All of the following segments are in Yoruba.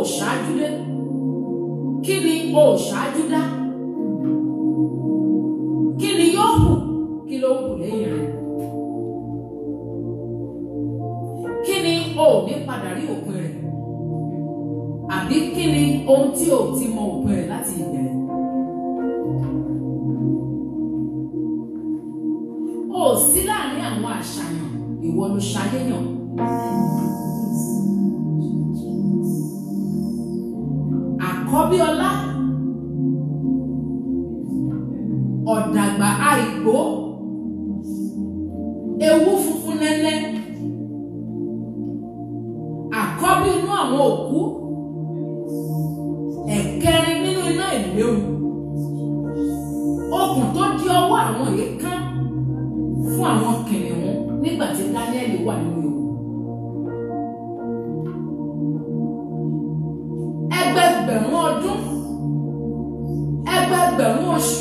ṣáájú dé kí ni o ṣáájú dá kí ni yóò kù kí ló kù lẹ́yìn rẹ̀ kí ni o ò ní padà rí òpin rẹ̀ àbí kí ni ohun tí o ti mọ òpin rẹ̀ láti ìbẹ̀rẹ̀. o ò sí láàrin àwọn àṣàyàn ìwọ ló ṣayéyàn. àkọ́bí ọlá ọ̀dàgbà àìgbó ewu funfun nẹ́nẹ́ àkọ́bí inú àwọn òkú ẹ̀kẹrin nínú iná ìléwu okùn tó di ọwọ́ àwọn èèkàn fún àwọn kìnìún nígbà tí Dáníẹ́lì wà nínú ewu. ẹgbẹgbẹ̀rún ọdún ẹgbẹgbẹ̀rún oṣù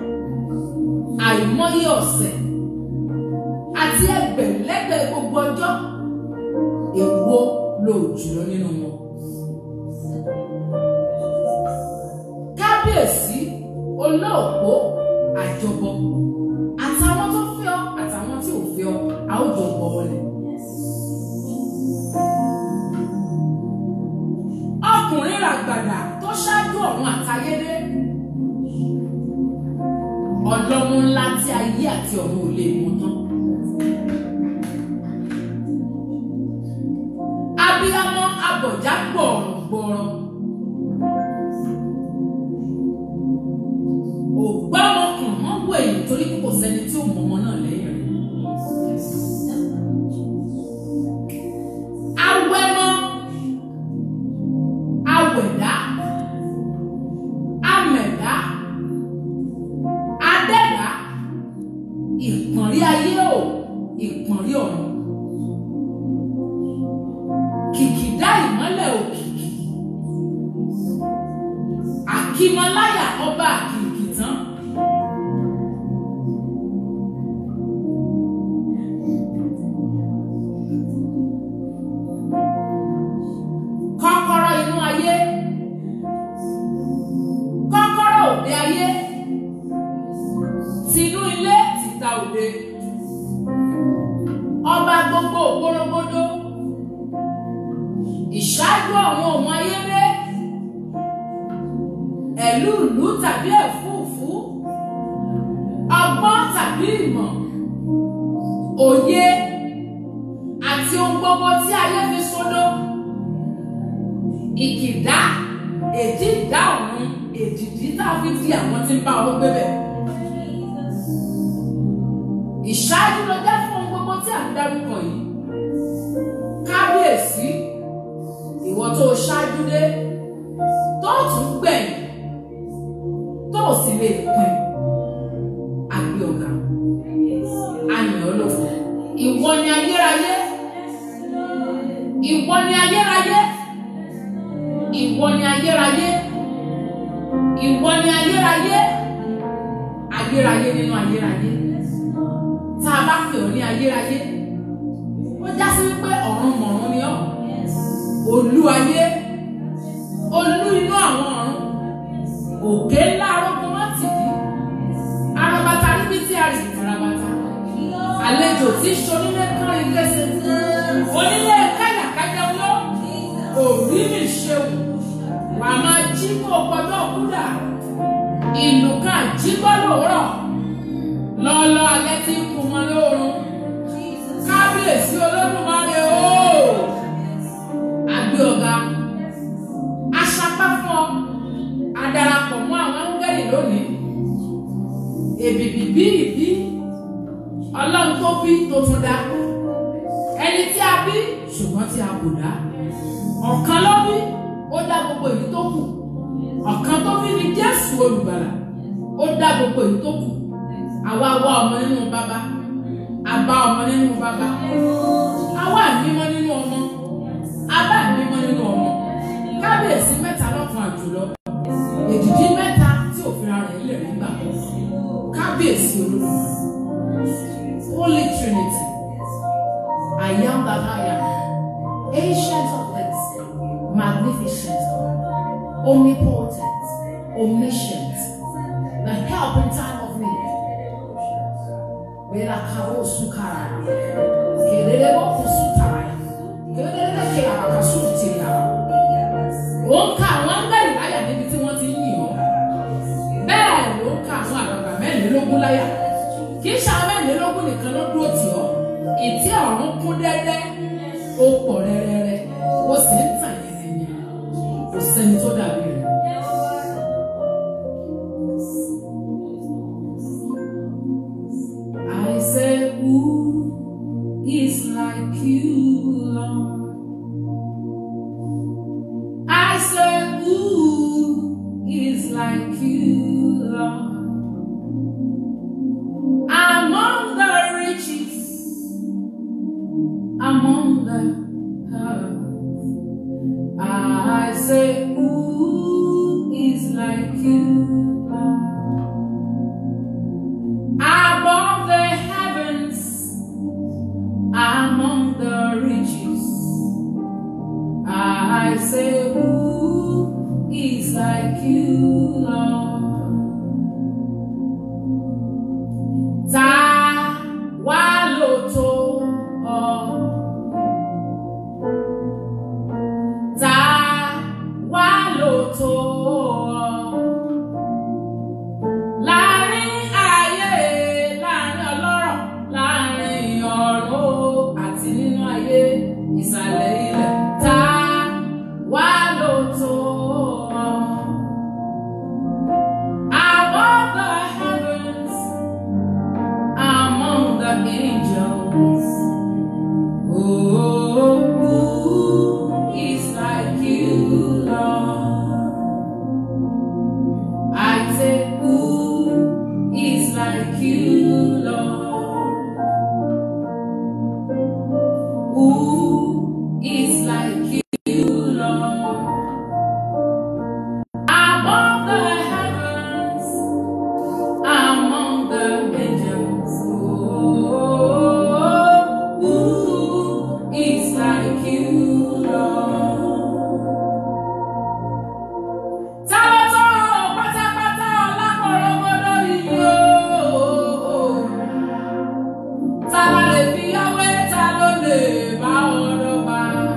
àìmọye ọ̀sẹ̀ àti ẹgbẹ̀lẹ́gbẹ̀ gbogbo ọjọ́ èwo ló jùlọ nínú wọn. kábíyèsí olóòpó àjọbọ àtàwọn tó fẹ́ ọ àtàwọn tí ò fẹ́ ọ a ó jọ bọ ọlẹ. ọkùnrin ràgbàdà tó ṣáájú ọ̀run àtayédé ọlọ́mú ńlá tí ayé àti ọ̀run ò lè mú tán. abiyamọ abọ̀já gbọ̀rọ̀gbọ̀rọ̀ ògbọ́mọkùn mọ́ wọ èyí torí kò sẹ́ni tí ò mọ ọmọ náà lẹ́yìn rẹ̀. awẹ́mọ́ awẹ̀dá amẹ̀dá adẹ́dá ìpọ̀nrí ayé o ìpọ̀nrí ọ̀run kìkìdá ìmọ́lẹ̀ òkìkí àkìmọ́láyà ọba àkìkì tán. kọ́kọ́rọ́ inú ayé kọ́kọ́rọ́ òde ayé tinú ilé tìta òde ọba gbogbo ògbórógbódó ìṣáájú àwọn ọmọ ayé rẹ ẹ̀lúùlú tàbí ẹ̀fúùfú ọgbọ́n tàbí ìmọ̀ òye àti ohun gbogbo tí ayé fi sódó ìkìdá èjì ìdá ọ̀run èdìdí tá a fi di àwọn tí ń bá ọ gbé bẹ̀. ìṣáájú ló jẹ́ fún ohun gbogbo tí à ń dárúkọ yìí kábíyèsí ìwọ tó o ṣáájú dé tó o tún gbẹ̀yìn tó o sì lè pin àgbẹ̀ ọ̀gá àyàn olóko ìwọ ni ayérayé ìwọ ni ayérayé ìwọ ni ayérayé ìwọ ni ayérayé ayérayé nínú ayérayé tá a bá pè ọ́ ní ayérayé ó já sí wípé ọ̀run mọ̀run ni ọ́ olú ayé olú inú àwọn ọ̀run òkè ńlá arógun wọn tì í arabata níbi tí a rìn arabata àlejò tí sonílé kárin kése onílé káyàkájà lọ òrí mi ṣeun wà á máa jí kó gbọdọ̀ kúdà ìlú kan jí gbọdọ̀ rọ̀ lọ́ọ́lọ́ alẹ́ tí ń kun wọn lóorun kábíyèsí olódùmarè ooo àgbé ọ̀gá aṣapá fún ọ adarapọ̀ mọ́ àwọn áńgẹ́lì lónìí èbìbì bí ìbí ọlọ́run tó bí tó tún dá ẹni tí a bí ṣùgbọ́n tí a kò dá ọ̀kan ló bí ó dá gbogbo èyí tó kù ọ̀kan tó bí ni jésù olùgbàlà ó dá gbogbo èyí tó kù àwa wá ọmọ nínú bàbá àbá ọmọ nínú bàbá àwa àbímọ nínú ọmọ abá àbímọ nínú ọmọ kábíyèsí mẹ́ta lọ́kan àjùlọ èdìdí mẹ́ta tí òfin ara rẹ̀ lè rí gbà kábíyèsí olódùmarè holy trinity I am that I am ancient of days magnificent God, omnipotent, omniscient, the help in time of need. Bela karo sukara, kelele mo kusutara, kelele ke abakasutira. Ó ń ka àwọn áńgẹ́lì láyà níbi tí wọ́n ti ń yìn ọ́. Bẹ́ẹ̀ ló ń ka àwọn àgbàgbà mẹ́rìnlélógún láyà. Kì í ṣe àwọn mẹ́rìnlélógún nìkan ló dúró tì ọ́. Ìtí ọ̀run kún dẹ́dẹ́, ó pọ̀ rẹ́rẹ́rẹ́, ó sì ń tàn yẹnyẹn. Kò sẹ́ni tó dàbí rẹ̀. I say, Who is like you, Lord? I say, Who is like you, Lord? Among the riches, among the earth, I say, Who is like you, Lord? Above the heavens, among the riches, I say, Who is like you, Lord? Ta wá ló tó ọ? Ta wá ló tó ọ? Láàrin ayé, láàrin ọlọ́rọ̀, láàrin ọ̀run àti nínú ayé, ìsàlẹ̀ ilẹ̀, ta wá ló tó ọ? Above the heavens, among the angels, oh, who is like you, Lord? I say, Who is like you, Lord? Who is like you, Lord? Above the heavens, among the angels, oh, who is like you, Lord? Tálọ́tọ́ pátápátá ọlápọ̀rọ̀gbọ́dọ̀ yìí ooo. Ta la lè fi yáwé, ta ló lè bá ọ̀rọ̀ bá?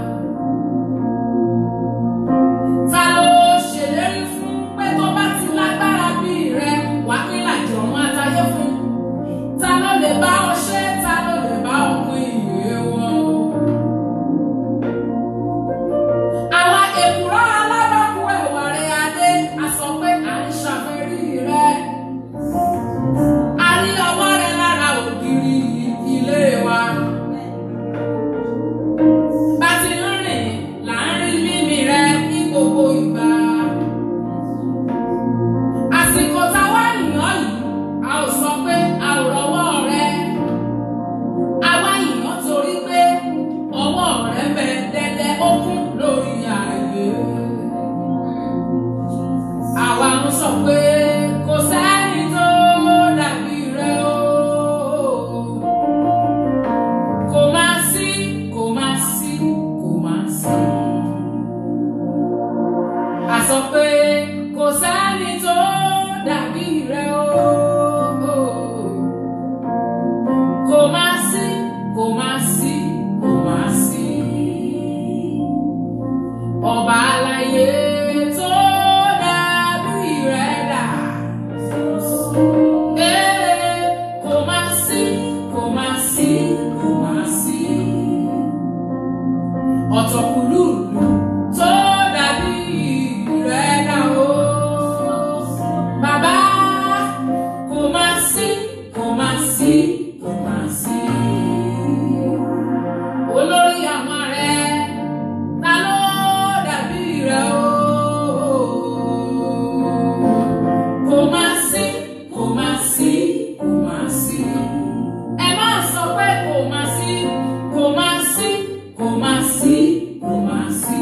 Ta ló ṣèlérí fún pé tó bá ti lágbára bí rẹ, wàá pín làjì ọ̀run àtayé fún? Ta ló lè bá ọ ṣe, ta ló lè bá ọ pín ìwé wọn? Àwa èkùrọ́ alábàákú ẹ̀wà rẹ̀ adé, a sọ pé à ń ṣàfẹ́rí rẹ̀. A rí ọwọ́ rẹ̀ lára ògiri ilé wa. Bá ti ń rìn, là ń rí mímí rẹ̀ ní gbogbo ìgbà. Àsìkò táwa yìnyán yìí, a ò sọ pé a ò rọwọ́ rẹ̀. Àwa yìnyán torí pé ọwọ́ rẹ̀ bẹ dẹ́dẹ́ ó kún lórí ààyè. Àwa ń sọ pé kò sẹ́ni tó dàbí rẹ̀ o. Kò máa sí, kò máa sí, kò máa sí. A sọ pé kò sẹ́ni tó dàbí rẹ̀ o. Kò máa sí, kò máa sí, kò máa sí. Ọba aláyé tó dàbí rẹ̀ dà. Ee, kò máa sí, kò máa sí, kò máa sí. Ọ̀tọ̀kùlùlù tó dàbí rẹ̀ dà o. Bàbá, kò máa sí, kò máa sí, kò máa sí. Olórí àwọn rẹ̀, ta ló dàbí rẹ̀ o? Kò máa sí, kò máa sí, kò máa sí. Ẹ máa sọ pé kò máa sí, kò máa sí, kò máa sí, kò máa sí.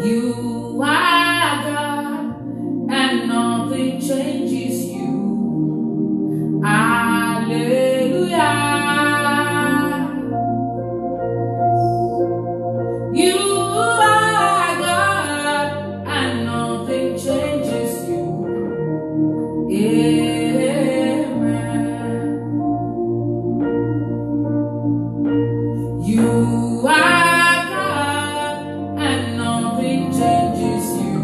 You are God, and nothing changes you. Hallelujah. You are God, and nothing changes you. Amen. You are God, and nothing changes you.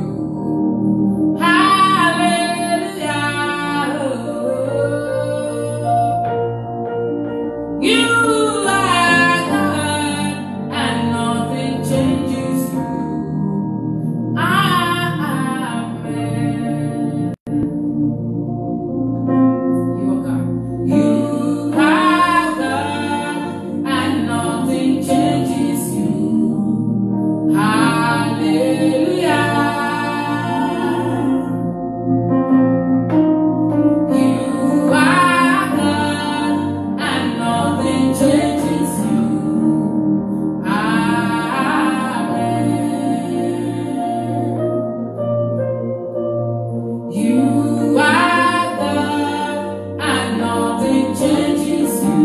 Hallelujah. You are God, and nothing changes you. Amen. You are God. You are God, and nothing changes you. Hallelujah. You are God, and nothing changes you. Amen. You are God, and nothing changes you.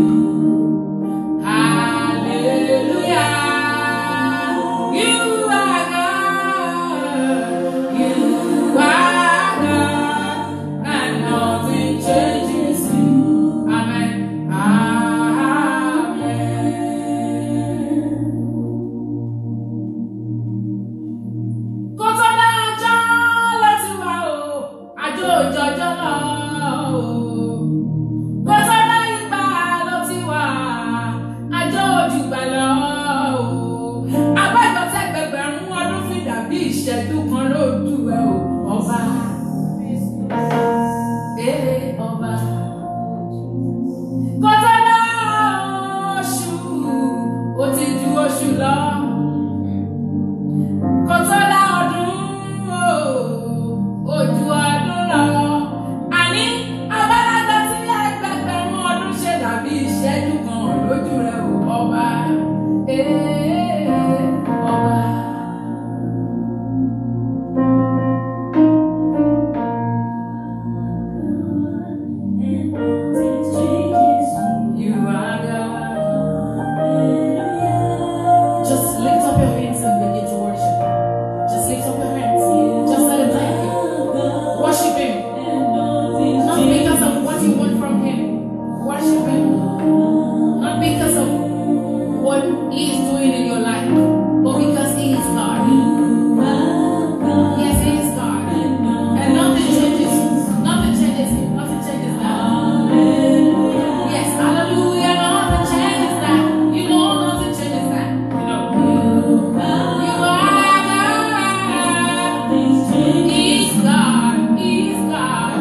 Hallelujah. You are God. You are God, and nothing changes you. Amen. Amen. Kó tó dájọ́ ló ti wà o, àjò òjòjò lọ o. Kó tó dá ìgbà ló ti wà, àjò òjùgbà lọ o. Abájọ tẹ́gbẹ̀gbẹ̀rún ọdún fi dàbí ìṣẹ́jú kan lójú ẹ o, ọba. Ee ọba. Kó tó dá oṣù, ó ti ju oṣù lọ kò tó dá ọdún o, ojú ọdún lọ. Àní abálájọ tí ẹgbẹgbẹ̀rún ọdún ṣe dàbí ìṣẹ́jú kan lójú rẹ̀ ò ọba. Ee, ọba. You are God. Just lift up your hands and begin to worship. Just lift up your hands. Just let him thank you. Worship him. Not because of what you want from him. Worship him. Not because of what he is doing in your life, but because he is God. Yes, he is God. And nothing changes. Nothing changes him. Nothing changes that. Yes, hallelujah. Nothing changes that. You know, nothing changes that. You know. You are God. He's God. He's God.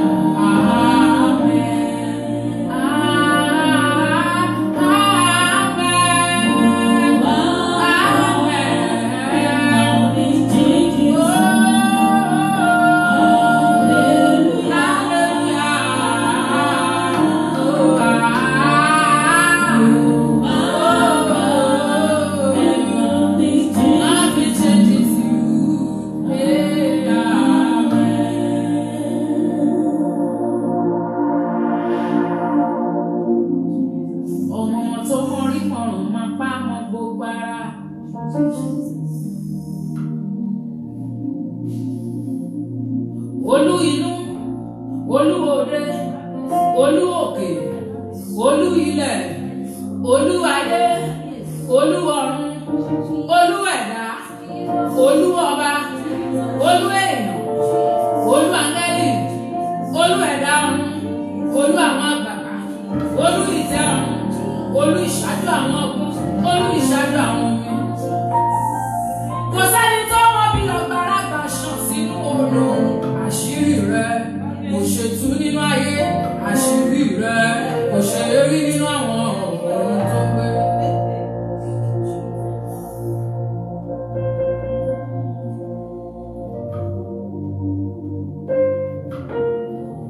Amen. Nothing changes you. Ọmọ tó mọrí mọ̀rùn máa pa mọ́ gbogbo ara. Olú inú, olú òde, olú òkè, olú ilẹ̀, olú ayé, olú ọ̀run, olú ẹ̀dá, olú ọba, olú èèyàn, olú áńgẹ́lì, olú ẹ̀dá ọ̀run, olú àwọn àgbàgbà, olú ìtẹ́ ọ̀run, olú ìṣáájú àwọn ọgbọ́n, olú ìṣáájú àwọn omi. Kò sẹ́ni tó mọ bí ọgbàrá gbà ṣàn sínú odò. Àṣírí rẹ̀ kò ṣe tú nínú ayé. Àṣírí rẹ̀ kò ṣe rí nínú àwọn ọ̀run tó gbé.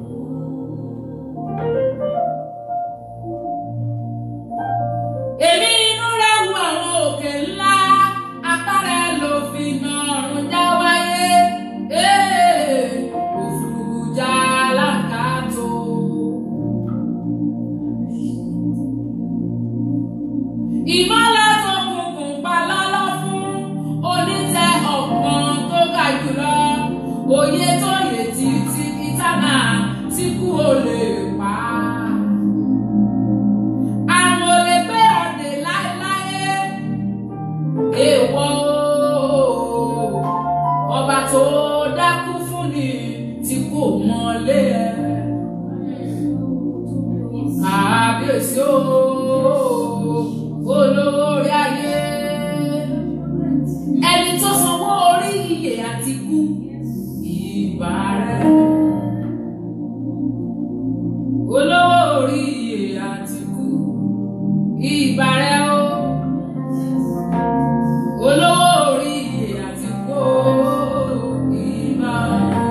Èmi lé ẹ. Kábíyèsí o, olówó orí ayé. Ẹni tó sanwó orí ìyè àti ikú, ìbà rẹ̀. Olówó orí ìyè àti ikú, ìbà rẹ̀ o. Olówó orí ìyè àti ikú, ìbà rẹ̀.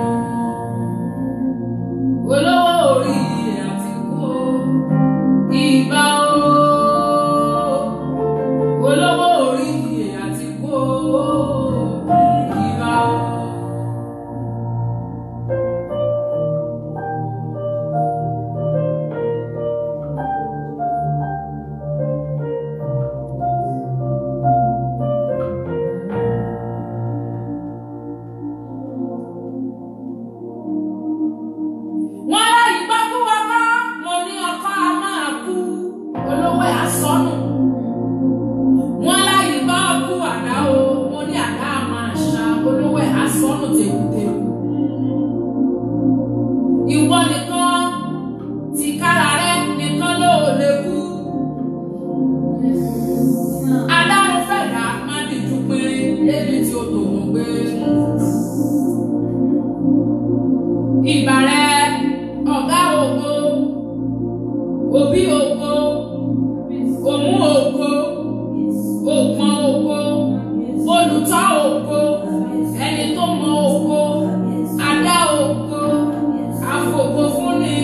Olówó orí ìyè àti ikú, ìbà o. Olówó orí ìyè àti ikú, ìbà o. wọ́n láyé gbọ́ kú ọkọ́ mo ní ọkọ́ a máa kú olówó ẹ̀ asọ́nù wọ́n láyé gbọ́ kú àdá o mo ní àdá a máa ṣá olówó ẹ̀ asọ́nù tèkútèkú ìwọ nìkan ti kára rẹ nìkan ló lè kú adáhùn fẹ̀dá má dìjú péré lébi tí ó tòun gbé ìbàrẹ̀ ọ̀gá ògo òbí ògo òmú ògo òpọn ògo olùtọ́ ògo ẹni tó mọ ògo adá ògo àfògo fúnni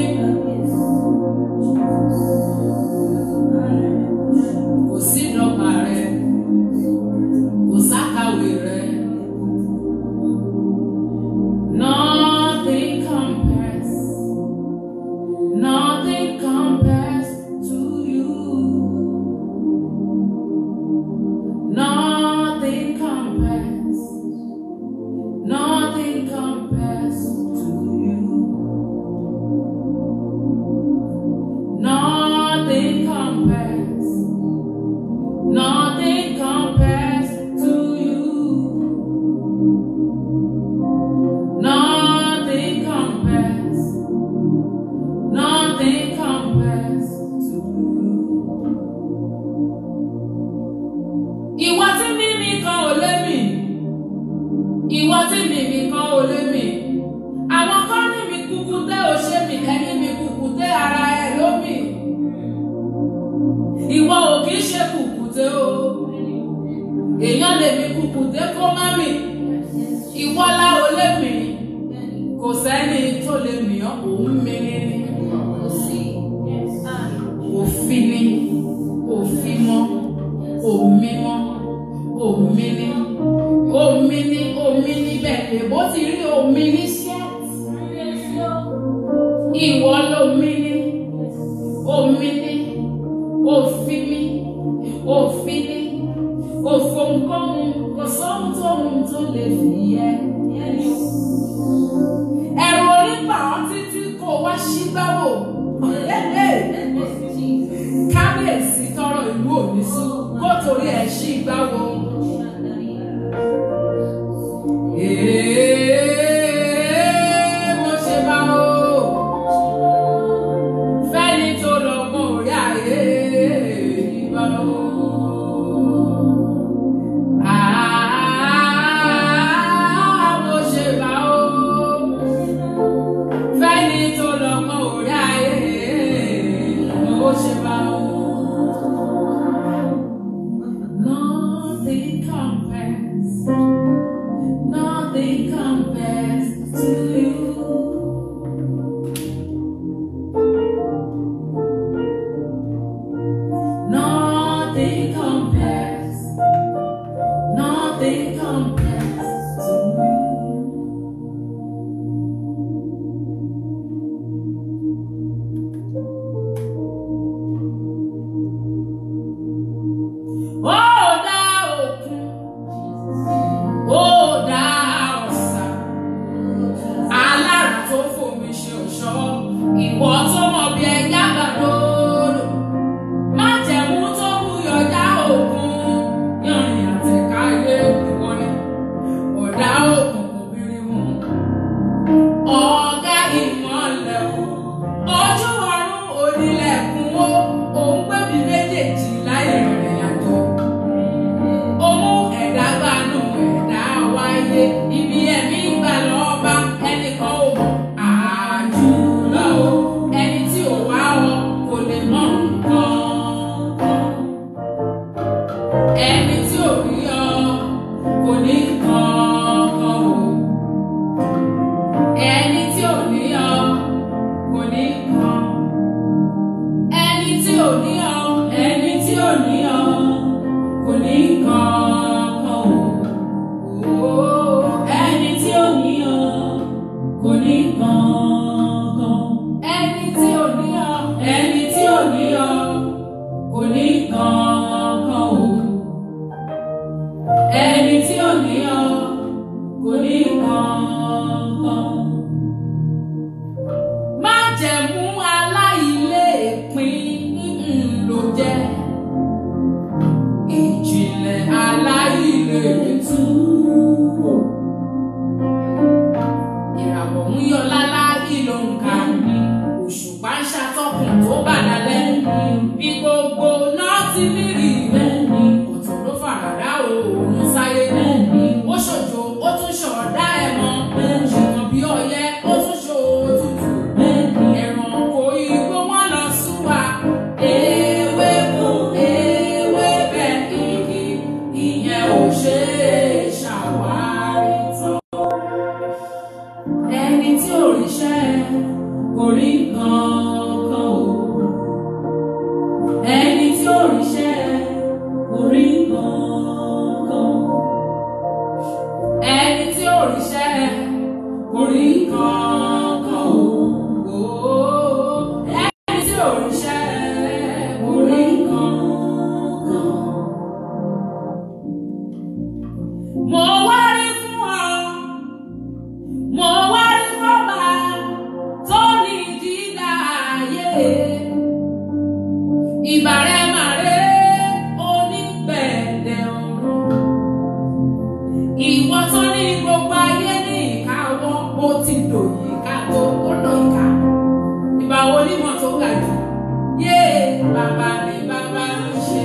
kò sí dọ́gba rẹ kò sákàwé rẹ. Nothing compares. Nothing compares to you. Nothing compares. Nothing compares to you. Nothing compares. Nothing compares to you. Nothing compares. Nothing compares to you. Ìwọ tí mímí kan ò lé mì. Ìwọ tí mímí kan ò lé mì. Àwọn kan ní mi kúkú tẹ́ ò ṣe mì, ẹni mi kúkú tẹ́ ara ẹ ló mì. Ìwọ ò kì í ṣe kúkú tẹ́ o. Èèyàn lè mi kúkú tẹ́ kó má mì. Ìwọ la ò lé mì kò sẹ́ni tó lè mìíràn òun mìíràn ni òfin ni òfin mọ́ òmí mọ́ òmí ni òmí ni òmí ni bẹ́ẹ̀ èbó ti rí òmí ní ṣẹ́ẹ̀tì ìwọ lómi ni òmí ni òfin mi òfin ni òfòǹkóhun kò sóhun tóhun tó lè fi yẹ ẹ̀rù onígbà ọ́ títí kò wá sí gbáwò kábíyèsí tọrọ ìlú òní sí kó torí ẹ̀ sí gbáwò. Èé, mo ṣe bá o fẹ́ni tó lọ mọ orí ayé ìbá o. Àá, mo ṣe bá o fẹ́ni tó lọ mọ orí ayé o. ní ọ kò ní kankan. Májẹ̀mú aláìlépín ló jẹ́. Ìjìnlẹ̀ aláìlétú. Ìràwọ̀ ń yọ lálá ìlò nǹkan. Òṣùpá ń ṣàtọ́kùn tó bà lálẹ́. Bí gbogbo náà ti nírì bẹ́ẹ̀ni. Ọ̀tún ló fàràdá òòrùn sáyé bẹ́ẹ̀ni. Ó ṣòjò ó tún ṣọ̀dá ẹ̀ mọ́. Ṣùgbọ́n bí ọyẹ́ ó tún ṣòtútù. Ẹranko igbó wọn lọ súwa. Ewé fún ewé bẹ́ẹ̀ igi. Ìyẹn ò ṣe é ṣàwárí tán. Ẹni tí ò ríṣẹ́ kò rí kankan o. Ẹni tí ò ríṣẹ́ kò rí kankan. Ẹni tí ò ríṣẹ́ kò rí kankan o. Ẹni tí ò ríṣẹ́ kò rí kankan. Mo wá rí fún ọ. Mo wá rí fọ́ba tó ní dídá ayé. Ìbàrẹ̀ màrè onígbẹ̀dẹ̀ ọ̀run. Ìwọ tó ní gbogbo ayé ní ìkáwọ́, ó ti dòyìn ká tó ó dòyìká. Ìbà wo ni mo tó ga jù? Yé bàbá ni bàbá ń ṣe.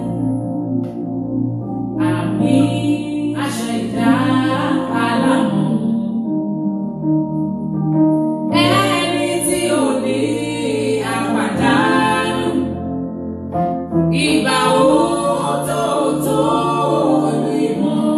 Àmì àṣẹ ìdá alámọ̀. Ẹni tí ò ní àpàdánù. Ìgbà wo tó tó lè mọ̀?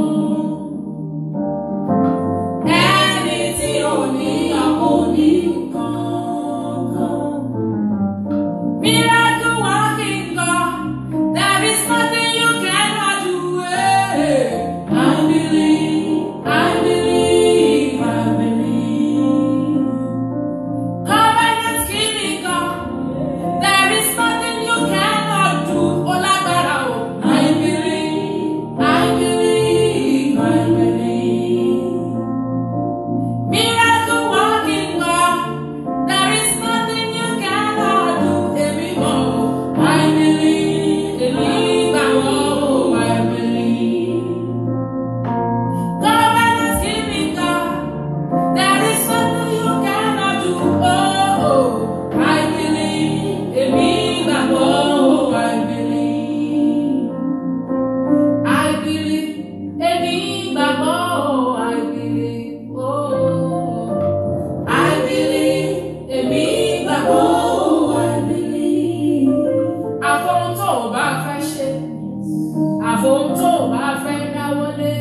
Ẹni tí ò ní ọkọ ní kankan. Miracle working God, there is nothing you cannot do. eh. I believe, I believe, I believe. Covenant keeping God, there is nothing you cannot do. Olagbara o, I believe, I believe, I believe. Miracle working God, there is nothing you cannot do. Èmi mọ̀ o, I believe, èmi gbàgbọ́ o, I believe. Covenant keeping God, there is nothing you cannot do. Oh, I believe, èmi gbàgbọ́ o, I believe. I believe, èmi gbàgbọ́ o, I believe. Oh, I believe, èmi gbàgbọ́ o, I believe. Àfohùn tó o bá fẹ́ ṣe, àfohùn tó o bá fẹ́ dáwọ́lé.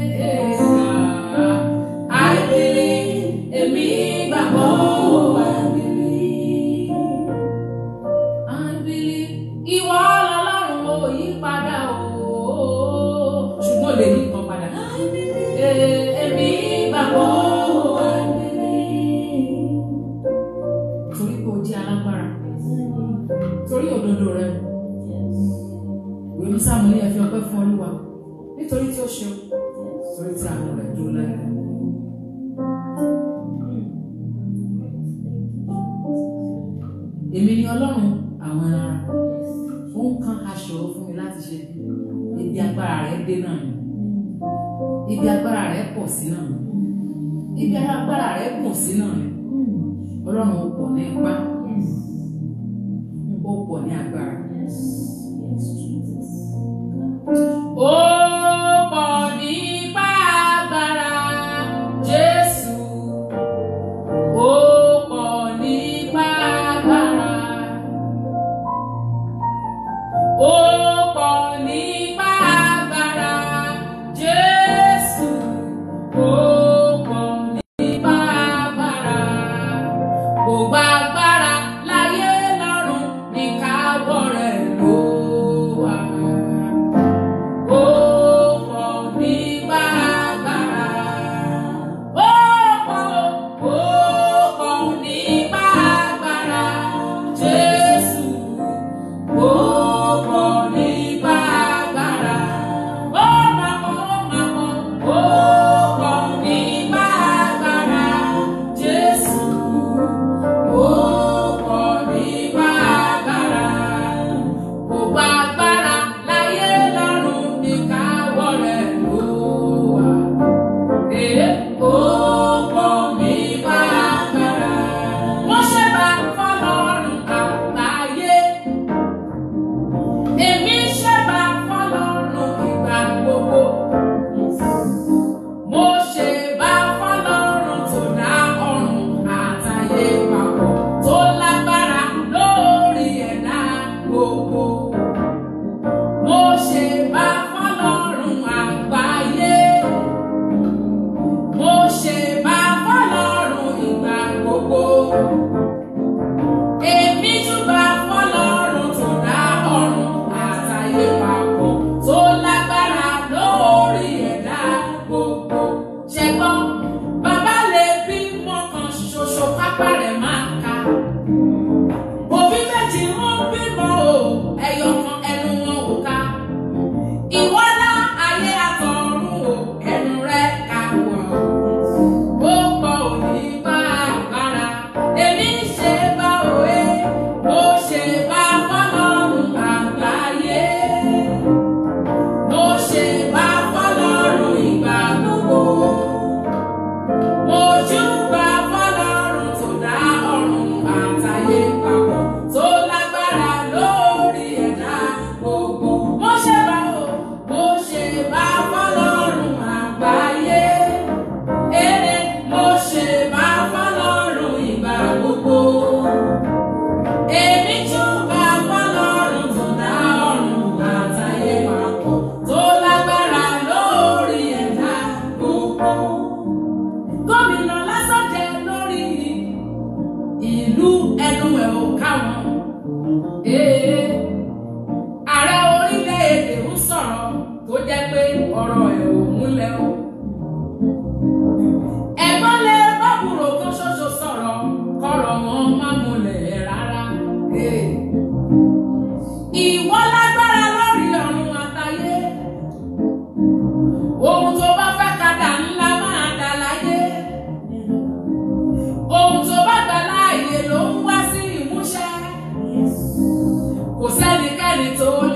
I believe, èmi gbàgbọ́ o, I believe. I believe, ìwọ lọ́lọ́run ò yí padà o. Ṣùgbọ́n lè yí kan padà. Eh, Èmi gbàgbọ́ o, I believe. Torí pé o jẹ́ alágbára, torí òdodo rẹ. Ìwé Mísàmù ní ẹ fi ọpẹ́ fún Olúwa nítorí tí ó ṣe o, torí tí àánú rẹ̀ dúró láyé. Èmi ni Ọlọ́run àwọn ẹran ara. Ó ń kan aṣòro fún mi láti ṣe. Ibi agbára rẹ̀ dé náà ni. Ibi agbára rẹ̀ pọ̀ sí náà ni. Ibi agbára rẹ̀ pọ̀ sí náà ni. Ọlọ́run ó pọ̀ ní ipá, ó pọ̀ ní agbára. Ó pọ̀ nípa agbára Jésù. Ó pọ̀ nípa agbára. Ó pọ̀ nípa agbára Jésù. Ó pọ̀ nípa agbára. Gbogbo agbára láyé lọ́run ní káwọ́ rẹ̀ ló wà.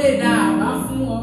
lè dá àbá fún ọ.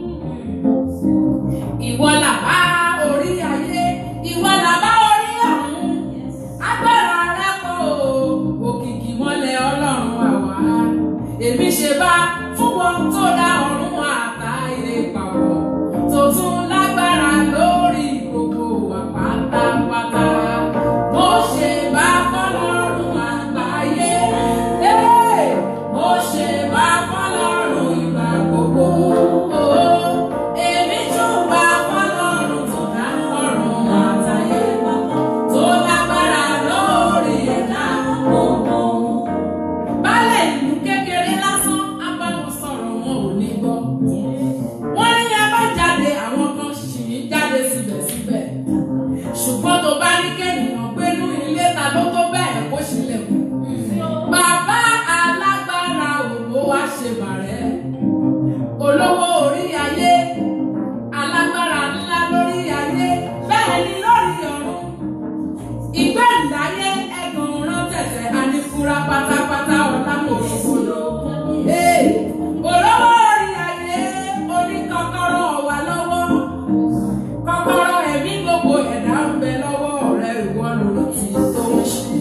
Ìwọ làbá orí ayé, ìwọ làbá orí ọ̀run. Agbára rẹ pọ̀ o, òkìkí mọ́lẹ̀ ọlọ́run àwa. Èmi ṣe bá fún wọn tó dá ọ̀run àtàyè papọ̀. Tó tún lágbára lórí gbogbo wa pátápátá. Mo ṣe bá fọlọ́run àgbáyé. Hey! Mo ṣe bá fọlọ́run ìgbà gbogbo. Oh, Èmi tún bá fọlọ́run tó dá ọ̀run àtàyè papọ̀. Tó lágbára lórí ẹ̀dá gbogbo. Baálẹ̀ ìlú kékeré lásán á bá wọn sọ̀rọ̀ wọn ò ní gbọ́. Wọ́n ní a bá jáde àwọn kan ṣì ń jáde síbẹ̀síbẹ̀. Ṣùgbọ́n tó bá ní kéèyàn gbénú ilé ta ló tó bẹ́ẹ̀ kó ṣílẹ̀kùn. Bàbá alágbára òwò wá ṣe bàrẹ́. Olówó orí ayé, alágbára ńlá lórí ayé, bẹ́ẹ̀ ni lórí ọ̀run. Ìgbẹ́ǹdáyé ẹ̀gàn rán tẹ̀tẹ̀ àníkúra pátápátá ọ̀la kò ṣòro. Olówó orí ayé oní kọ́kọ́rọ́ wà lọ́wọ́. Kọ́kọ́rọ́ ẹ̀mí gbogbo ẹ̀dá ń bẹ lọ́wọ́ rẹ̀ ìwọ lòlù tí tó ń ṣe.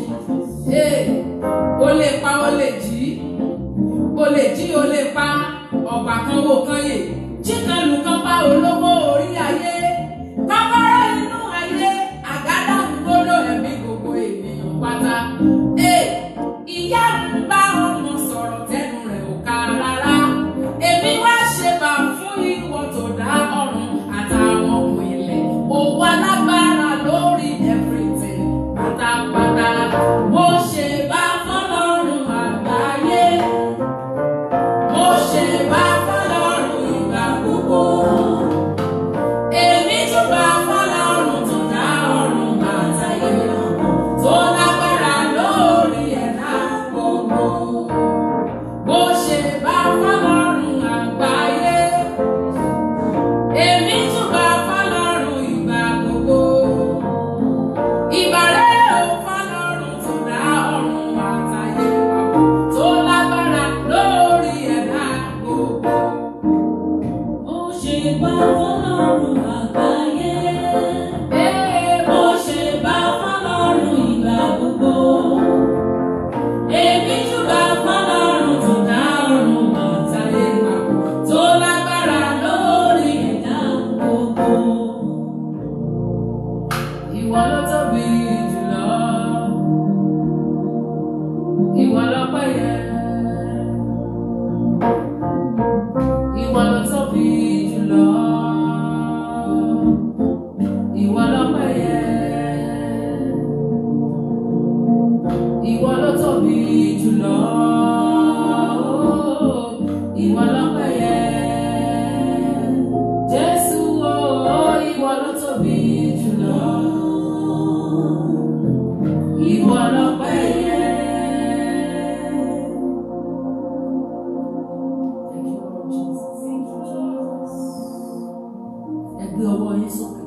O lè pa o lè jí. O lè jí o lè pa ọ̀gbà kan wo kan yè. Jí kan lù kan pa olówó orí ayé. Kọ́kọ́rọ́ inú ayé àgádá ń gbọ́dọ̀ ẹ̀mí gbogbo ènìyàn pátá. Ìyá ń bá ọmọ sọ̀rọ̀ tẹnu rẹ̀ ò ká rárá. Èmi wá ṣe bá fún ìwọ tó dá ọ̀run àtàwọn ohun ilẹ̀. Òwò alágbára lórí everything pátápátá. Mo ṣe bá fọlọ́run àgbáyé. Mo ṣe bá fọlọ́run ìgbà gbogbo. Èmi tún bá fọlọ́run tó dá ọ̀run àtàyè tó lágbára lórí ẹ̀dá gbogbo. Mo ṣe bá fọlọ́run àgbáyé. Èmi tún bá fọlọ́run ìgbà gbogbo. Ìbàrẹ̀ ò fọlọ́run tó dá ọ̀run àtàyè papọ̀ tó lágbára lórí ẹ̀dá gbogbo. Ó ṣe bá fọlọ́run àgbáyé. Ee, Ó ṣe bá fọlọ́run ìgbà gbogbo. Èmi júbà fọlọ́run tó dá ọ̀run àtayé papọ̀ tó lágbára lórí ẹ̀dá gbogbo. Ìwọ ló tóbi jùlọ. Ìwọ lọ́pẹ́ yẹ. Ìwọ ló tóbi jùlọ. Ìwọ lọ́pẹ́ yẹ. Ìwọ ló tóbi jùlọ. Ìwọ lọ́pẹ́ yẹ. Jésù o, ìwọ ló tóbi jùlọ. Ìwọ lọ́pẹ́ yẹ. Thank you, Lord Jesus. Thank you, Jesus. Ẹ gbé ọwọ́ yín sókè.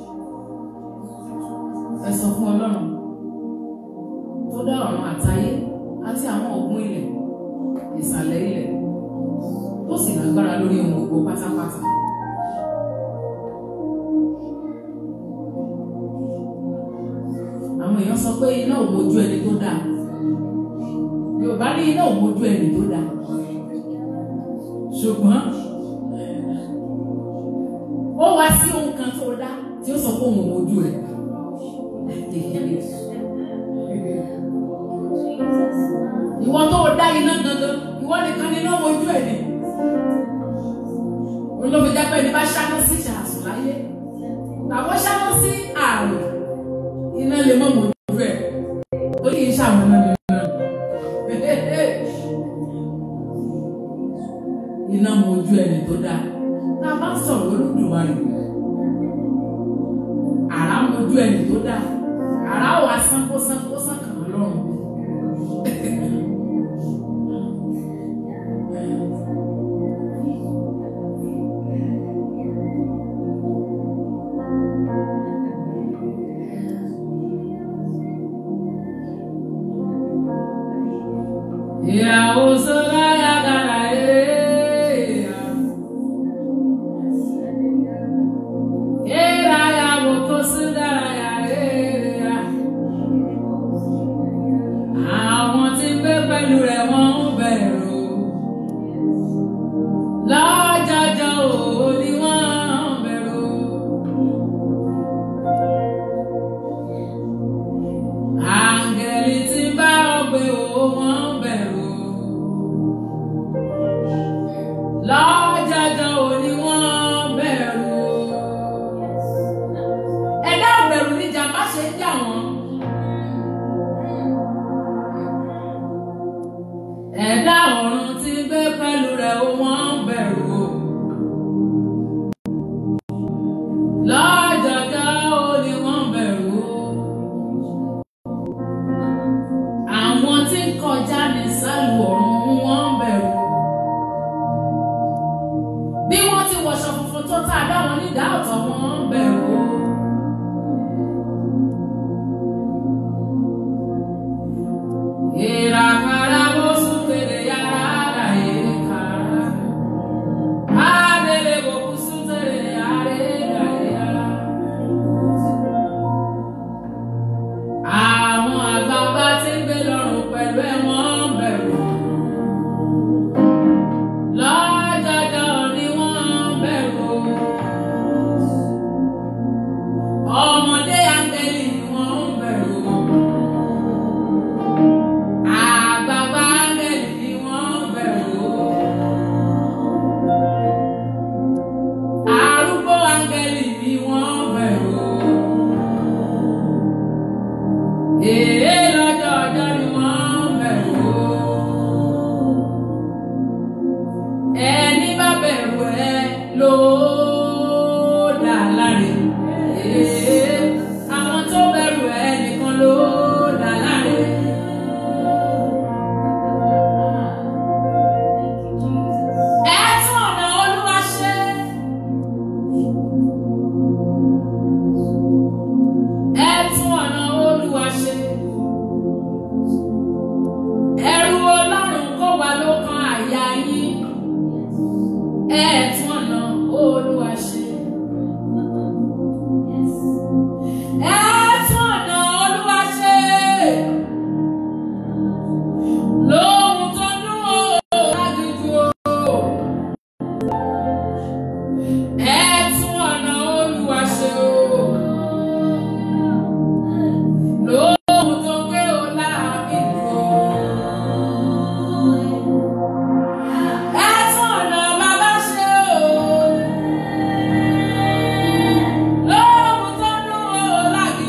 Ẹ sọ fún Ọlọ́run tó dá ọ̀run àtayé àti àwọn ògùn ilẹ̀, ìsàlẹ̀ ilẹ̀, tó sì lágbára lórí ohun gbogbo pátápátá. Àwọn èèyàn sọ pé iná ò mójú ẹni tó dáa. Yorùbá ní iná ò mójú ẹni tó dáa. Ṣùgbọ́n ó wá sí ohun kan tó dá tí ó sọ pé òun ò mójú ẹ̀. Ìwọ tó dá iná gangan, ìwọ nìkan ni iná mojú ẹ̀ ni. Olómi jápẹ́ ní bá ṣáná sí ìṣàsùn láyé. Tàbọ̀ ṣáná sí ààrùn, iná lè mọ̀ mojú ẹ̀. Ó kì í ṣàwọn náà ní iná. Iná mojú ẹni tó dáa. Tá a bá ń sọ̀rọ̀ Olódùmarè, àrá mojú ẹni tó dáa. Àrá wà sánkó sánkó sánkàn lọ́rùn. Ìyàwó sọ́lá yàgàrà ẹ̀ kó sí dárayá rere. Àwọn tí ń gbé pẹ̀lú rẹ̀ wọ́n ń bẹ̀rù. Lọ́jọ́jọ́ ò ní wọ́n ń bẹ̀rù. Àǹgẹ̀lì tí ń bá ọgbẹ́ ò wọ́n ń bẹ̀rù. Lọ́jọ́jọ́ ò ní wọ́n ń bẹ̀rù. Ẹ̀dá ìbẹ̀rù ni jàmbá ṣe ń jà wọ́n. Ẹ̀dá ọ̀run tí ń gbé pẹ̀lú rẹ̀ ó wọ́n ń bẹ̀rù. Lọ́jọ́jọ́ ó ní wọ́n ń bẹ̀rù. Àwọn tí ń kọjá ní sálù ọ̀run wọ́n ń bẹ̀rù. Bí wọ́n ti wọṣọ funfun tó tá a dá wọn nídàá ọ̀tọ̀ wọ́n ń bẹ̀rù. Ìràkàrà bó sùn tèrè yàrá rà ìkàrà. Adele bó kú sùn tèrè yàrá rà yàrá. Àwọn àgbààgbà tí ń gbé lọ́rùn pẹ̀lú ẹ̀wọ̀n ń bẹ̀rù. Lọ́jọ́jọ́ ni wọ́n ń bẹ̀rù. Ọmọdé áńgẹ́lì ni wọ́n ń bẹ̀rù. Àgbààgbà áńgẹ́lì ni wọ́n ń bẹ̀rù. Arúgbó áńgẹ́lì ni wọ́n ń bẹ̀rù. Èé lọ́jọ́ ọjọ́ ni wọ́n ń bẹ̀rù. Ẹni bá bẹ̀rù ẹ ló dà láre. Èé àwọn tó bẹ̀rù ẹ nìkan ló dà láre. Ẹ tún ọ̀nà Olúwa ṣe. Ẹ tún ọ̀nà Olúwa ṣe. Ẹ̀rù Ọlọ́run kó wa lọ́kàn àyà yín. Ẹ tún ọ̀nà Olúwa ṣe. Ẹ tún ọ̀nà Olúwa ṣe. Lóhun tó dún ó lágídí o. Ẹ tún ọ̀nà Olúwa ṣe o. Lóhun tó gbé o láàbìdì o. Ẹ tún ọ̀nà bàbá ṣe o. Lóhun tó dún o lágídí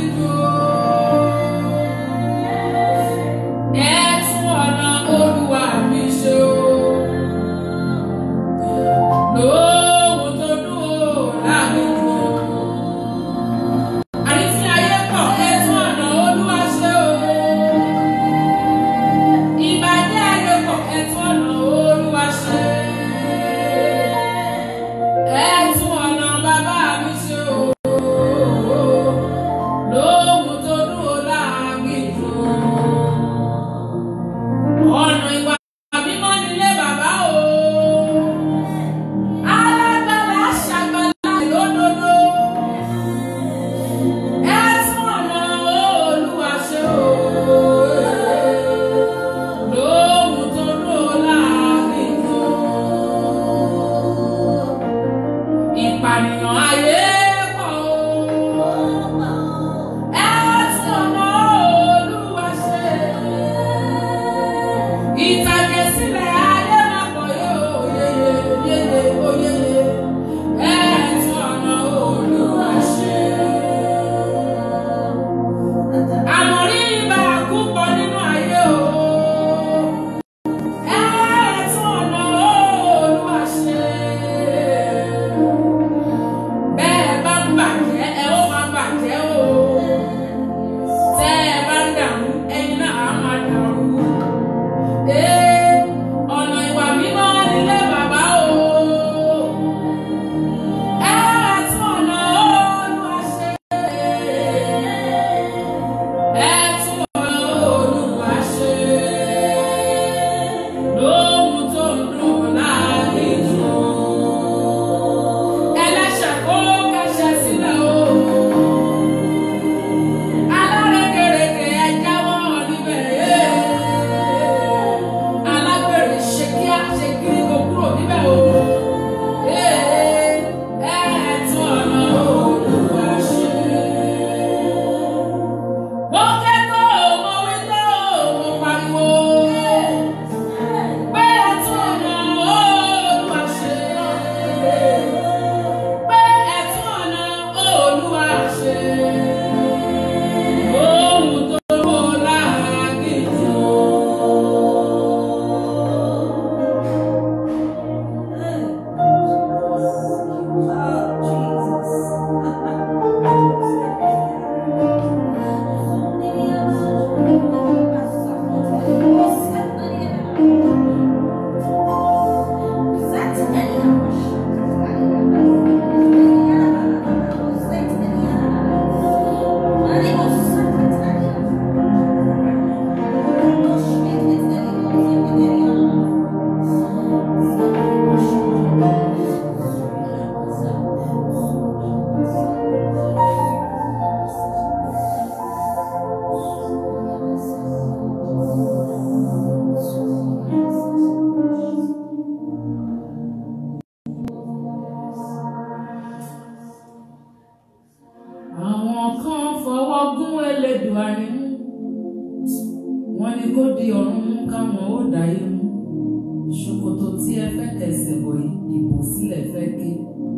lẹ́dùá ni mú wọ́n ní kó di ọ̀run mú káwọn ó dáyé mú ṣòkòtò tí ẹ fẹ́ tẹ̀sẹ̀ bọ̀ yìí ìbò sílẹ̀ fẹ́ ké.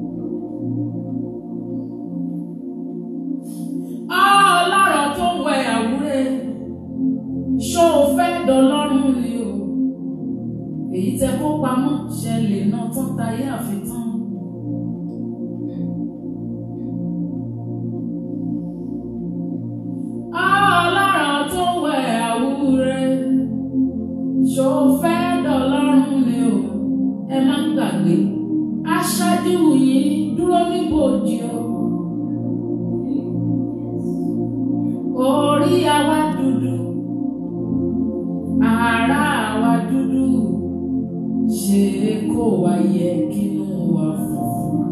ọlọ́rọ̀ tó ń wẹ àwúrẹ́ ṣó o fẹ́ dọlọ́run ni o èyí tẹ kó pamọ́ ṣẹlẹ̀ náà tán tayé àfitán. ọlọ́rọ̀ tó ń wẹ àwúrẹ́ ṣó o fẹ́ dọlọ́run ni o ẹ má gbàgbé aṣáájú yìí dúró níbòjì o. orí àwa dúdú ara àwa dúdú ṣe kó wa yẹ kínú wa funfun.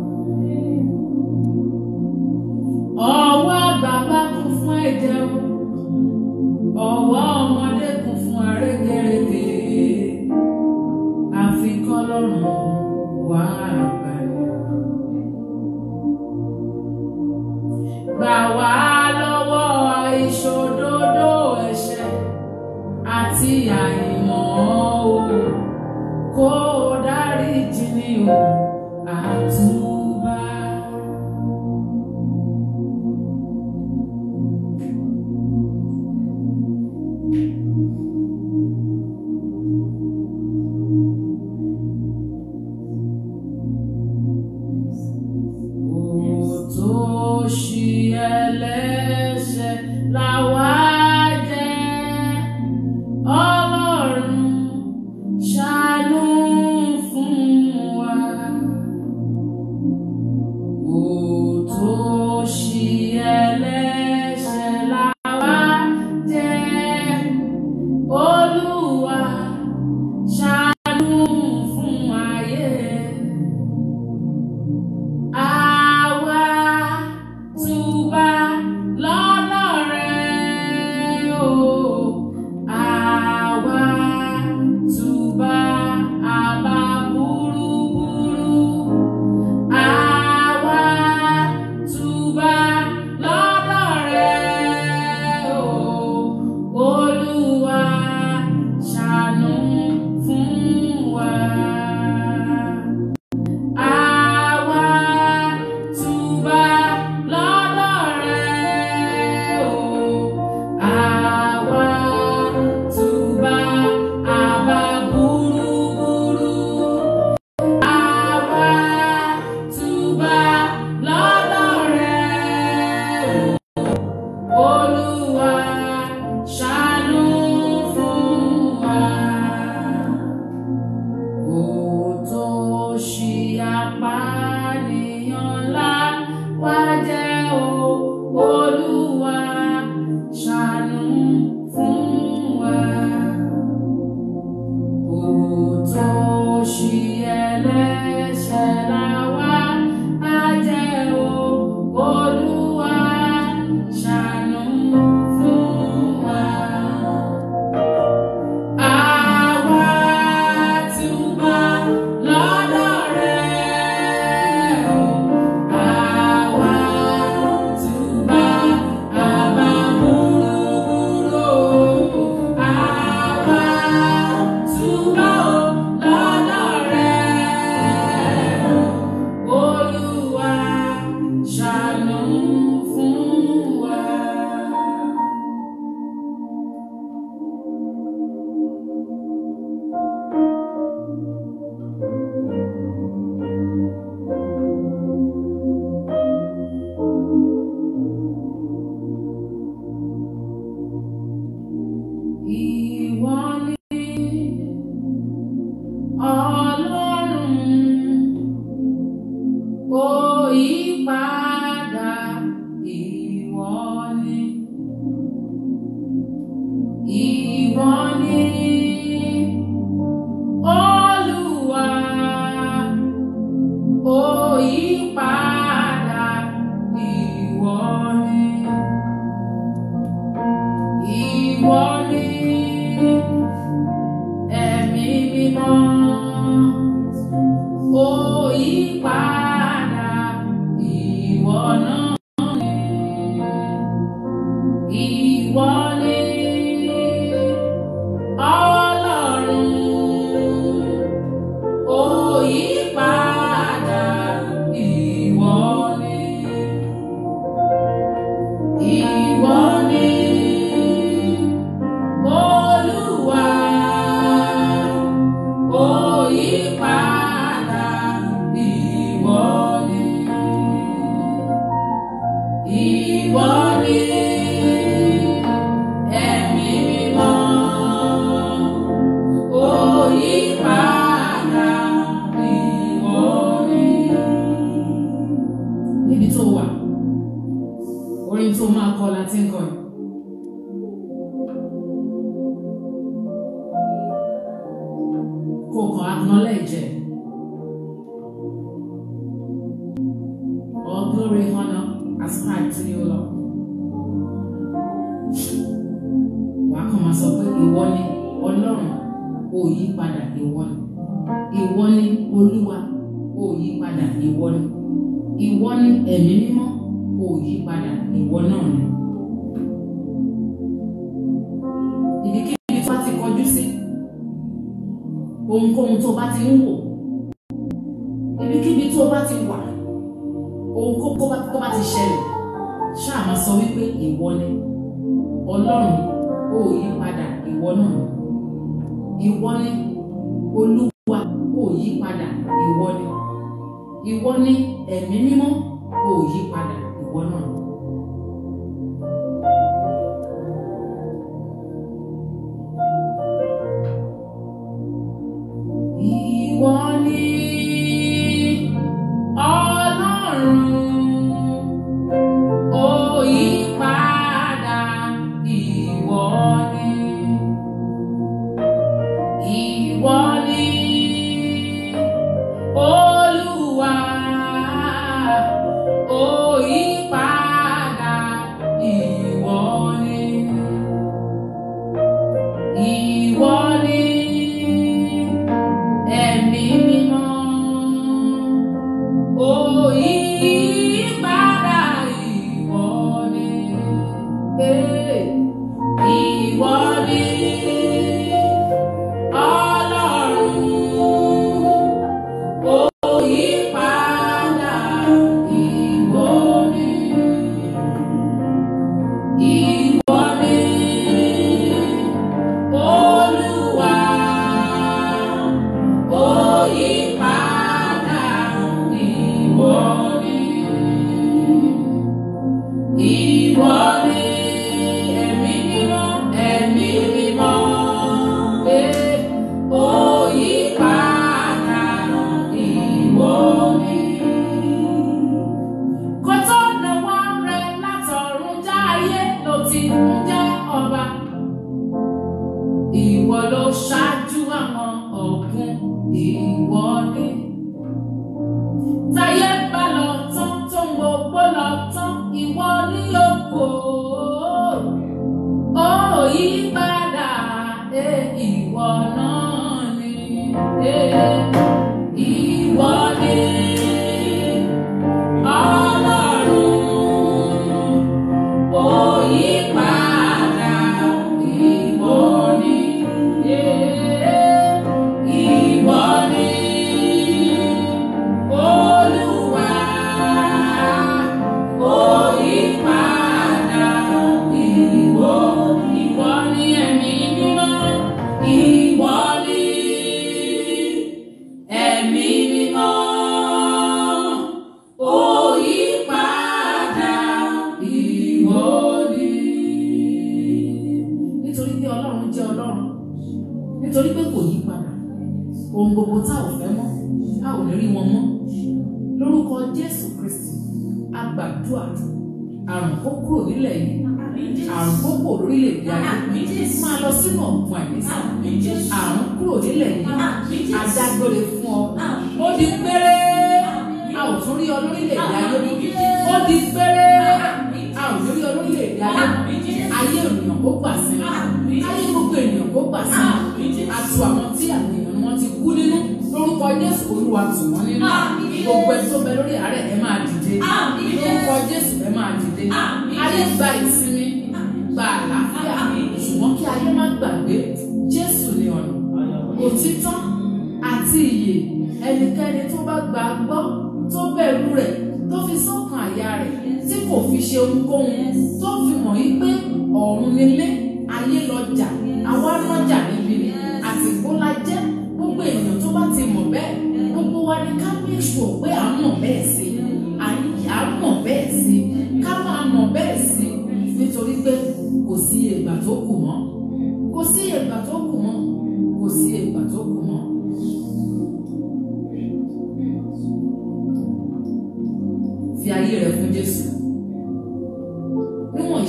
ọwọ́ àgbààgbà kún fún ẹ̀jẹ̀ o ọwọ́ ọmọdé kún fún arẹ́gẹ́rẹ́gẹ́ àfikọ́ lọ́rùn wà àgbàlẹ̀. gbà wá lọ́wọ́ ìṣòdodo ẹ̀ṣẹ̀ àti àìmọ̀ o kó o dáríjì ni o àtúbà. Òtòṣì ẹlẹ́ṣẹ̀ làwa jẹ́. Ọlọ́run ṣàánú fún wa. Òtòṣì ẹlẹ́ṣẹ̀ làwa jẹ́. Olúwa ṣàánú fún ayé. Àwa túbà ìwọ ni ẹ̀mí mímọ́ òyìnbára ìwọ ni. níbi tó wà orin tó máa kọ láti ń kọ yìí. kò kàn acknowledge ẹ̀. All glory, honor, ascribe to you, Lord. Wàá kàn máa sọ pé ìwọ ni Ọlọ́run ò yí padà ìwọ ni. Ìwọ ni Olúwa ò yí padà ìwọ ni. Ìwọ ni ẹ̀mí mímọ́ ò yí padà ìwọ náà ni. Ibikíbi tó bá ti kọjú sí ohunkóhun tó bá ti ń wò ibikíbi tó bá ti wà ohunkóhun tó bá tó bá ti ṣẹlẹ̀ ṣáà máa sọ wípé ìwọ ni ọlọ́run ó yí padà ìwọ náà ni ìwọ ni olúwa ó yí padà ìwọ ni ìwọ ni ẹ̀mí mímọ́ ó yí padà ìwọ náà ni. Ìwọ ni Ọlọ́run, òyìnbára ìwọ ni. Ìwọ ni Olúwa, òyìnbára ìwọ ni. Ìwọ ni ẹ̀mí mímọ́ òyìnbára ìwọ ni Eh, ìwọ ni ọlọ́run òyìnbára ìwọ ni ìwọ ni olúwa òyìnbára ìwọ ni ìwọ ni ẹ̀mí mímọ́ ẹ̀mí mímọ́ eh, òyìnbára ìwọ ni. Kó tó náwó rẹ̀ látọ̀run já ayé ló ti ń jẹ́ ọba. Ìwọ ló ṣáájú àwọn ọ̀gbun ìwọ ni. Táyé bá lọ tán tó ń gbogbo lọ tán ìwọ ni ògo. Ó yí padà ẹ ìwọ náà ni. Eh, Ìwọ ni Ọlọ́run òyìnbára ìwọ ni. Eh, Ìwọ ni Olúwa òyìnbára ìwọ. Ìwọ ni ẹ̀mí mímọ́. Ìwọ ni ẹ̀mí mímọ́. Òyìnbára ìwọ ni. Nítorí pé Ọlọ́run jẹ́ Ọlọ́run nítorí pé kò yí padà ohun gbogbo tá ò fẹ́ mọ́ a ò lè rí wọn mọ́ lórúkọ Jésù Kristi a gbàdúrà àrùn kó kúrò nílẹ̀ yìí àrùn kó kúrò lórílẹ̀-èdè ayé máa lọ sínú ọ̀gbun àìnísàn àrùn kúrò nílẹ̀ yìí adágbére fún ọ ó di péré a ò tún rí ọ lórílẹ̀-èdè ayé ó di péré a ò tún rí ọ lórílẹ̀-èdè ayé ayé ènìyàn kó gbà sí ayé gbogbo ènìyàn kó gbà sí àtù àwọn tí àwọn èèyàn wọn ti kú nínú lórúkọ Jésù Olúwa tù wọ́n nínú gbogbo ẹni tó bẹ lórí àárẹ̀ ẹ máa dìde lórúkọ Jésù ẹ máa dìde ayé gba ìsinmi gba àlàáfíà ṣùgbọ́n kí ayé má gbàgbé Jésù ní ọ̀nà òtítọ́ àti ìyè ẹnikẹ́ni tó bá gbà á gbọ́ tó bẹ̀rù rẹ̀ tó fi sọ́kàn àyà rẹ̀ tí kò fi ṣe ohunkóhun tó fi mọ̀ yí pé ọ̀run nílé ayé lọ́jà àwa lọ́jà níbi ni àsìkò la jẹ́ gbogbo èèyàn tó bá ti mọ̀ bẹ́ẹ̀ gbogbo wa ni ká make sure pé à ń mọ̀ bẹ́ẹ̀ sí à ń mọ̀ bẹ́ẹ̀ sí ká máa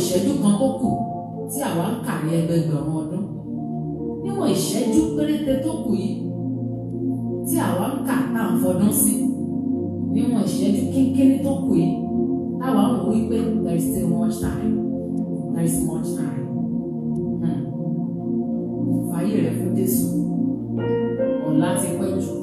ìṣẹ́jú kan tó kù tí àwa ń kà ní ẹgbẹgbẹ̀rún ọdún níwọ̀n ìṣẹ́jú péréte tó kù yìí tí àwa ń kà tá à ń fọdún sí níwọ̀n ìṣẹ́jú kínkínní tó kù yìí táwa ń wò wípé there is still much time there is much time hmm. fàyè rẹ fún Jésù ọ̀la ti pẹ́ jù.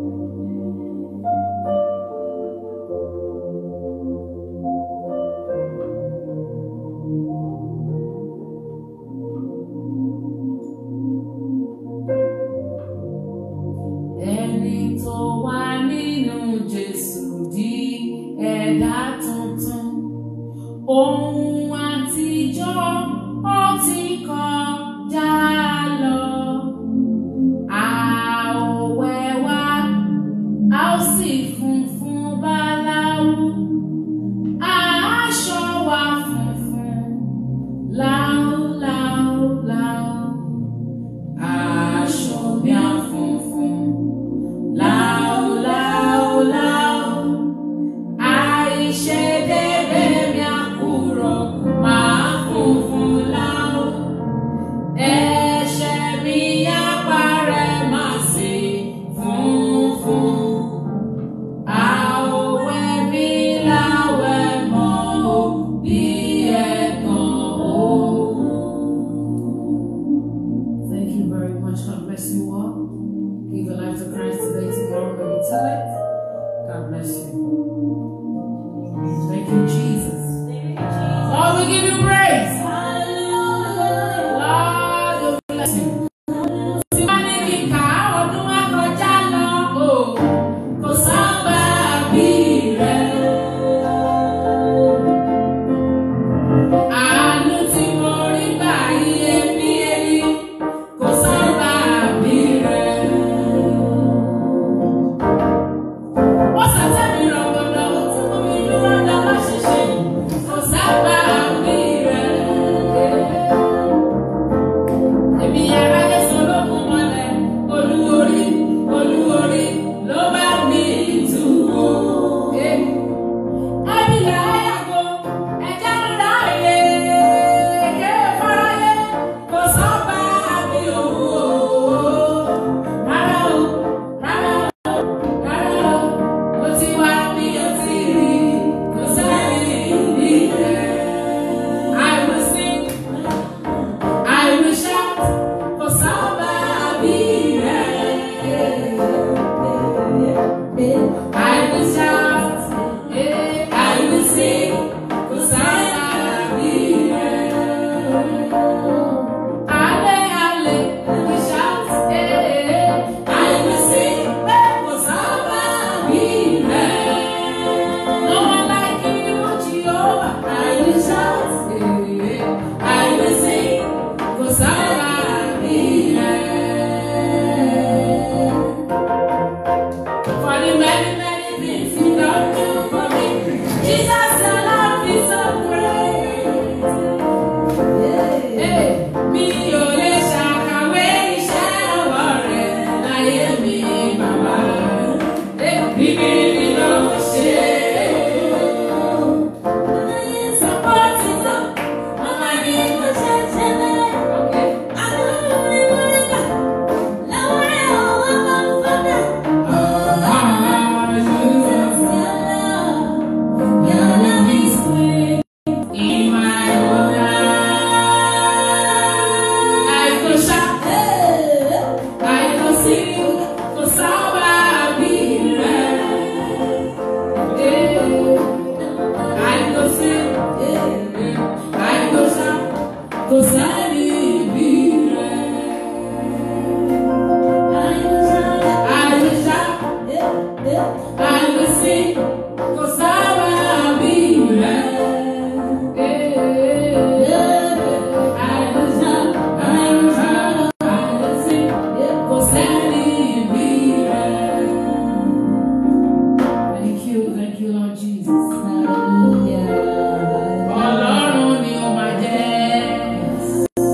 Ẹni tó wà nínú Jésù di ẹ̀dá tuntun. Ohun àtijọ́ ó ti kọjá lọ. A ó wẹwà, a ó sì funfun báláwú. Aṣọ wa funfun láúláúláú. Aṣọ mi á funfun láúláúláú. Àìṣedédé mi á kúrò, màá funfun láú. Ẹ̀ṣẹ̀ mi á parẹ́, màá sì funfun. Àwẹ̀ mi láwẹ̀ mọ́ o, bí ẹ̀gàn o. Thank you very much. God bless you all. Give your life to Christ today, tomorrow, when you tell it. God bless you. Thank you, Jesus. Lord, we give you praise. Lord, we bless you. Tí wọ́n ní kí n kà á, ọdún wa kọjá lọ, o. Kò sábà bí rẹ̀. Àánú tí mo rí gbà iye bí ẹni, kò sábà bí rẹ̀. Wọ́n ṣàtẹ́ mi rọ̀gbọ̀dọ̀, ó ti mú mi dúró lọ́wọ́ ṣíṣe, kò sábà bí rẹ̀. Èmi aráyé sọ lókun mọ́lẹ̀, olúorí, olúorí ló bá mi tù ó. Ẹbí là á yàgò, ẹja ń ra ilé, ké fáráyé, kò sọ́ba àbí òwò. Rárá o, rárá o, rárá o, mo ti wá bí o ti rí, kò sẹ́ni ní rẹ̀. I will sing. I will shout for somebody. I will shout, eh, I will sing for somebody. Ale, ale, we shout, eh, I will sing for somebody. No one like you, Jehovah. I will shout, eh, I will sing for somebody. For the many, many things you don't do for me. Jesus, your love is so great. Hey, mi ò lè ṣàkàwé iṣẹ́ ọwọ́ rẹ̀ láyé mi, bàbá. Hey, bíbí mi ló ṣe é. Kò sẹ́ni bí rẹ̀. I will shout, I will sing, kò sábà bí rẹ̀. I will shout, I will shout, I will sing, kò sẹ́ni bí rẹ̀. Thank you, thank you, Lord Jesus. Ọlọ́run ni ó máa jẹ́.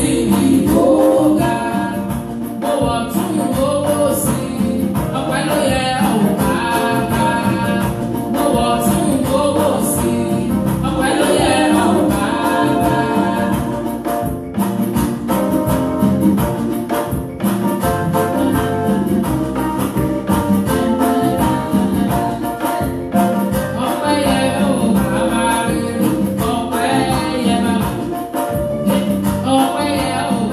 síbi tó ga. Mo wọ̀ tún owó sí i, ọpẹ́ ló yẹ ọ̀hún bàbá. Mo wọ̀ tún owó sí i, ọpẹ́ ló yẹ ọ̀hún bàbá. Ọpẹ́ yẹ ọ̀hún bàbá rere, ọpẹ́ yẹ bàbá. Ọpẹ́ yẹ ọ̀hún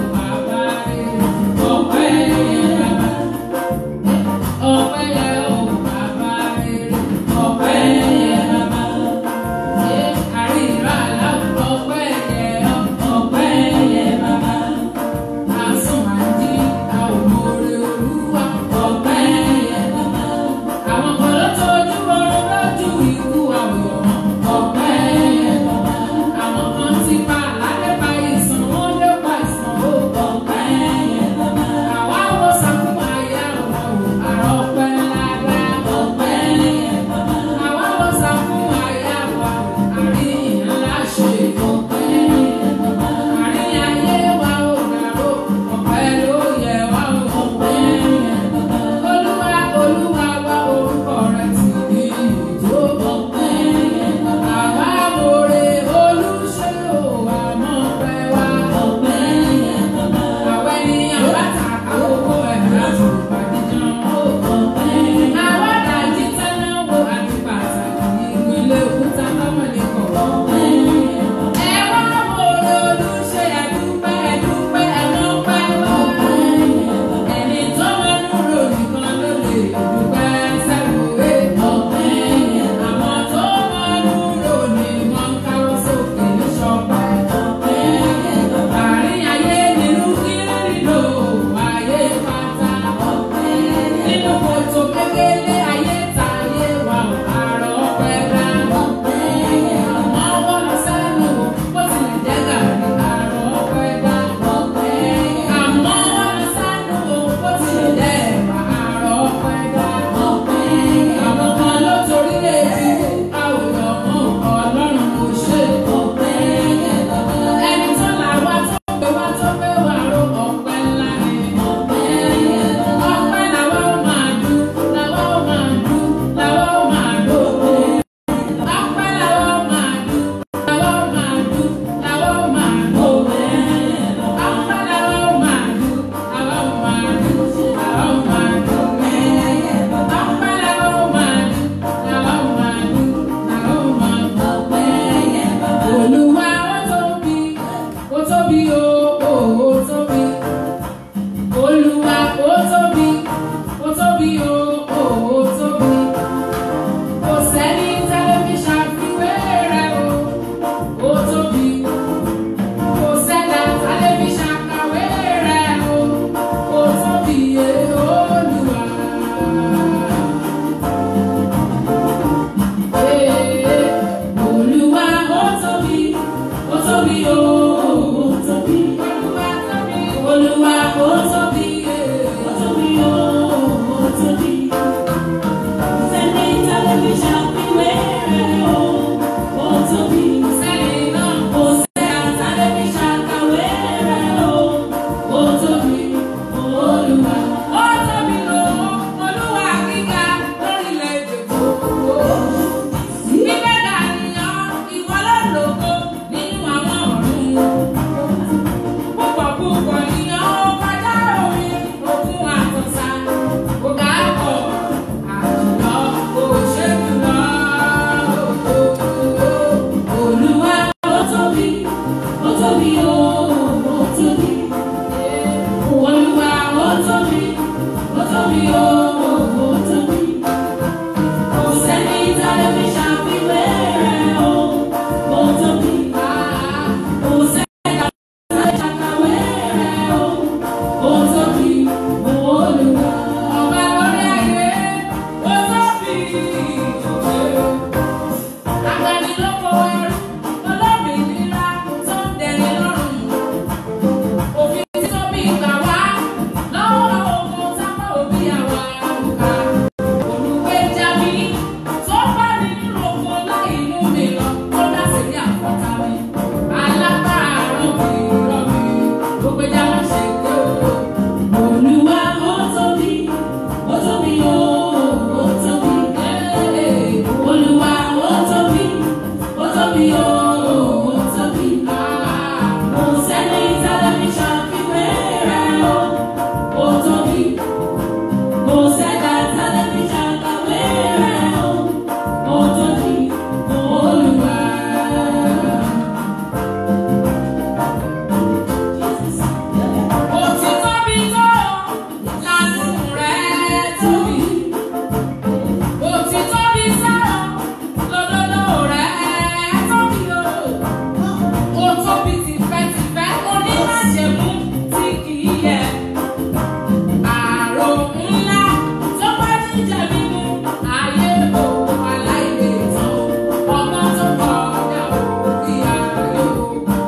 májẹ̀mú tí kì í yẹ. Àrò ńlá tó bá jíjẹ mímu, ayé òun aláìlè tán. Ọgbọ́n tó kọjá òbí ayé o.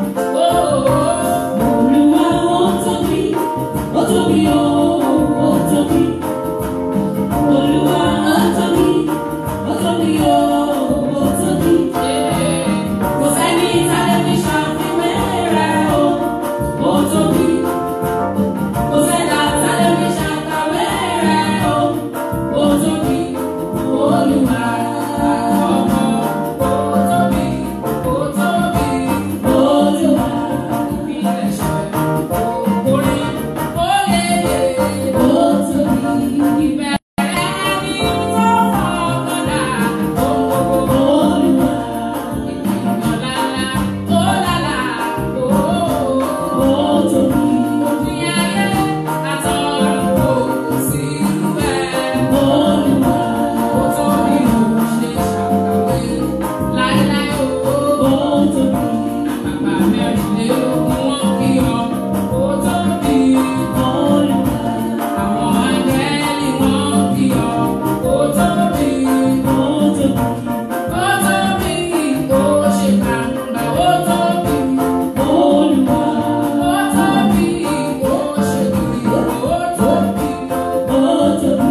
Olúwa ó tóbi, ó tóbi ó, ó tóbi. Olúwa ó tóbi, ó tóbi ó, ó tóbi. Kò sẹ́ni tálẹ́ fi ṣàfiwé rẹ̀ o, ó tóbi. Kò sẹ́dá tálẹ́ fi ṣàkàwé rẹ̀ o, ó tóbi. Olúwa ọmọ, ó tóbi, ó tóbi. Olúwa Ìpilẹ̀ṣẹ̀ orin ó lè lè. ó tóbi. Ìbẹ̀rẹ̀ ni tó fọkànlá ohun gbogbo. Olúwa Ìgbìmọ̀lálá ó lálá ó. ó tóbi. Òfin ayé àtọ̀run kò sí bẹ́ẹ̀. Olúwa Ó tóbi ó ṣe ṣàkàwé láéláé ó. ó tóbi. Bàbá mẹ́rìnlélógún wọn kí ọ. Ó tóbi. Olúwa Àwọn áńgẹ́lì wọn kí ọ. Ó tóbi. ó tóbi. Ó tóbi. Ó ṣe gbàǹgbà. Ó tóbi. Olúwa Ó tóbi. Ó ṣe kiri. Ó tóbi. ó tóbi.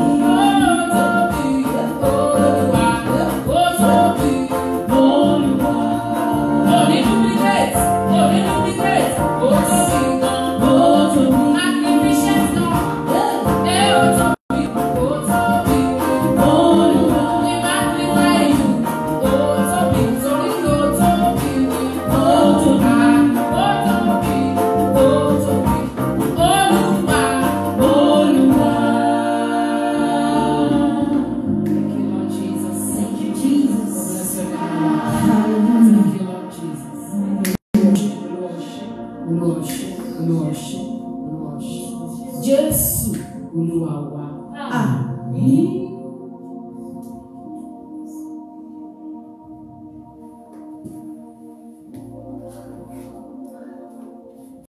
Olúwa ó tóbi. Olúwa ó tóbi. Olúwa. Thank you, Jesus. Hallelujah. Thank you, Lord Jesus. Olúwa ṣé, Olúwa ṣé, Olúwa ṣé. Jésù Olúwa wa. Àmín.